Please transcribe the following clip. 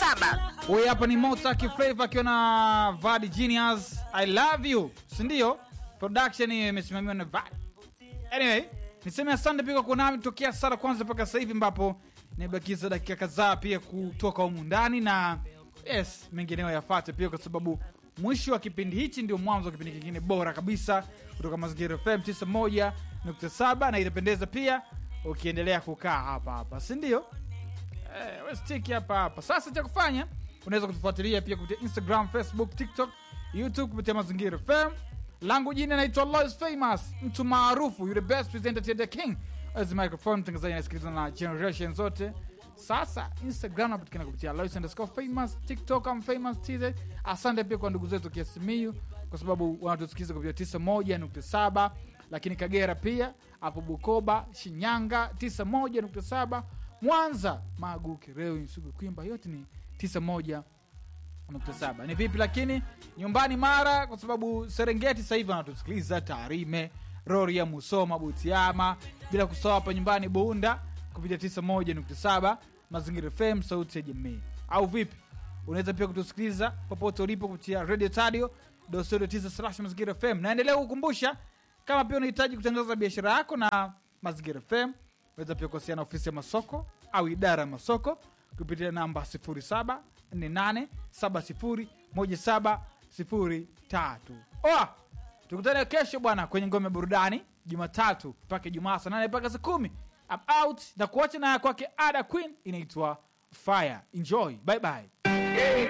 saba. Huyu hapa ni Motaki Flavor akiwa na Vadi Genius I love you, si ndio? Production hiyo imesimamiwa na Vadi. Anyway, niseme asante pia kwa kuwa nami tokea sara kwanza mpaka sasa hivi ambapo nimebakiza dakika kadhaa pia kutoka humu ndani na yes, mengineyo yafate pia kwa sababu mwisho wa kipindi hichi ndio mwanzo wa kipindi kingine bora kabisa kutoka Mazingira FM 91.7 na itapendeza pia ukiendelea kukaa hapa hapa, si ndio? Eh, we stick hapa hapa. Sasa cha kufanya unaweza kutufuatilia pia kupitia Instagram, Facebook, TikTok, YouTube kupitia Mazingira FM. Langu jina naitwa Lois Famous, mtu maarufu, yule best presenter to the king. As microphone mtangazaji anasikilizwa na generation zote. Sasa Instagram napatikana kupitia Lois underscore famous, TikTok am famous TZ. Asante pia kwa ndugu zetu Kiasimiyu kwa sababu wanatusikiliza kupitia 91.7 lakini Kagera pia hapo Bukoba, Shinyanga 91.7 Mwanza, Magu, Kireu, Nsugu, Kwimba yote ni 91.7. Ni vipi lakini nyumbani Mara, kwa sababu Serengeti sasa hivi wanatusikiliza Tarime, Rorya, Musoma, Butiama, bila kusahau hapa nyumbani Bunda kupitia 91.7 Mazingira FM, sauti ya jamii. Au vipi? Unaweza pia kutusikiliza popote ulipo kupitia Radio Tadio dosodo 9 Mazingira FM. Naendelea kukumbusha kama pia unahitaji kutangaza biashara yako na Mazingira FM, unaweza pia kuwasiliana na ofisi ya masoko au idara ya masoko kupitia namba 0748701703. Oa, tukutane kesho bwana kwenye ngome ya burudani Jumatatu mpaka Ijumaa saa nane mpaka saa kumi. I'm out na kuacha na ya kwake Ada Queen inaitwa Fire. Enjoy, bye bye.